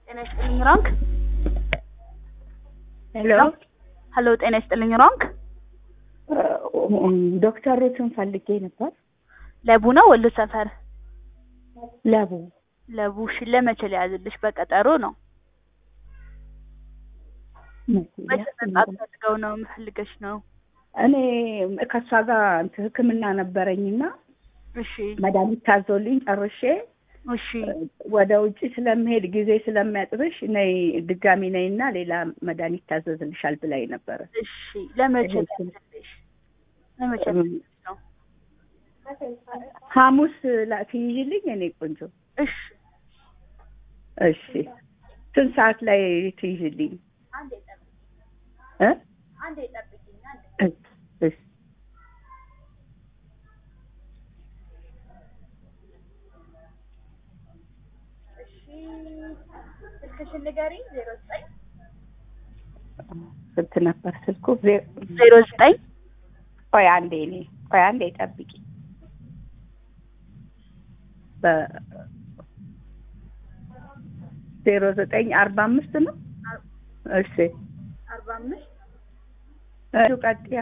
ጤና ይስጥልኝ ራንክ ሄሎ ሄሎ ጤና ይስጥልኝ ራንክ ዶክተር ሩትን ፈልጌ ነበር። ለቡ ነው ወሎ ሰፈር ለቡ ለቡ እሺ ለመቼ ሊያዝልሽ በቀጠሮ ነው መቼ መምጣት ፈልገው ነው የምፈልገሽ ነው እኔ ከእሷ ጋር እንትን ሕክምና ነበረኝና እሺ መድኃኒት ታዞልኝ ጨርሼ እሺ ወደ ውጭ ስለምሄድ ጊዜ ስለሚያጥርሽ ነይ ድጋሚ ነይና ሌላ መድኃኒት ታዘዝልሻል ብላኝ ነበረ። እሺ ለመቼ እሺ። ሊያዝልሽ ለመቼ ሊያዝልሽ ነው ሐሙስ ላ- ትይዥልኝ እኔ ቆንጆ። እሺ እሺ ስንት ሰዓት ላይ ትይዥልኝ? አንዴ ጠብቂኝ እ? አንዴ ጠብቂኝ አንዴ እሺ እሺ እሺ ስልክሽን ንገሪኝ ዜሮ ዘጠኝ ስንት ነበር ስልኩ? ዜ- ዜሮ ዘጠኝ ቆይ አንዴ እኔ ቆይ አንዴ ጠብቂ። በ- ዜሮ ዘጠኝ አርባ አምስት ነው። እሺ አርባ አምስት እሺ ቀጥያ።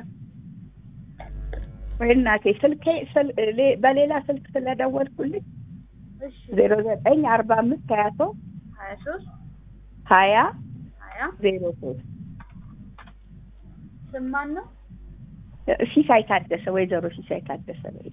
ወይ እናቴ ስልኬ ስል- ሌ- በሌላ ስልክ ስለደወልኩልኝ እሺ ዜሮ ዘጠኝ አርባ አምስት ሀያ ሶስት ሀያ ሶስት ሀያ ሀያ ዜሮ ሶስት ስም ማን ነው ሲሳይ ታደሰ ወይዘሮ ሲሳይ ታደሰ በይ።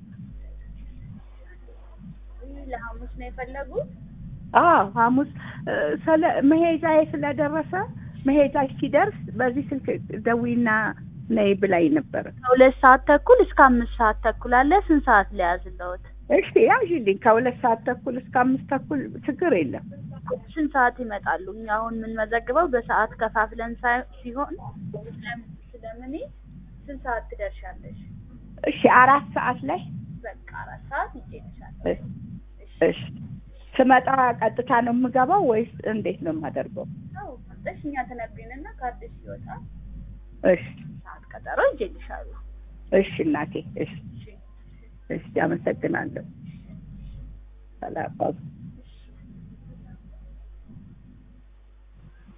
ይህ ለሐሙስ ነው የፈለጉት አዎ ሐሙስ እ፣ ስለ መሄጃዬ ስለደረሰ መሄጃ ሲደርስ በዚህ ስልክ ደዊና ነይ ብላኝ ነበረ። ከሁለት ሰዓት ተኩል እስከ አምስት ሰዓት ተኩል አለ ስንት ሰዓት ሊያዝለውት እሺ ያዥልኝ ከሁለት ሰዓት ተኩል እስከ አምስት ተኩል ችግር የለም። ስንት ሰዓት ይመጣሉ እኛ አሁን የምንመዘግበው በሰዓት ከፋፍለን ሳይ- ሲሆን ስለም- ስለምን ስንት ሰዓት ትደርሻለሽ እሺ አራት ሰዓት ላይ በቃ አራት ሰዓት ይጨርሻል እሺ፣ እሺ ስመጣ ቀጥታ ነው የምገባው ወይስ እንዴት ነው የማደርገው? ሰው መጠሽ እኛ ተነግሪንና ካርድሽ ሲወጣ እሺ ሰዓት ቀጠሮ ይጀልሻሉ እሺ እናቴ እሺ እሺ እሺ አመሰግናለሁ። ሰላም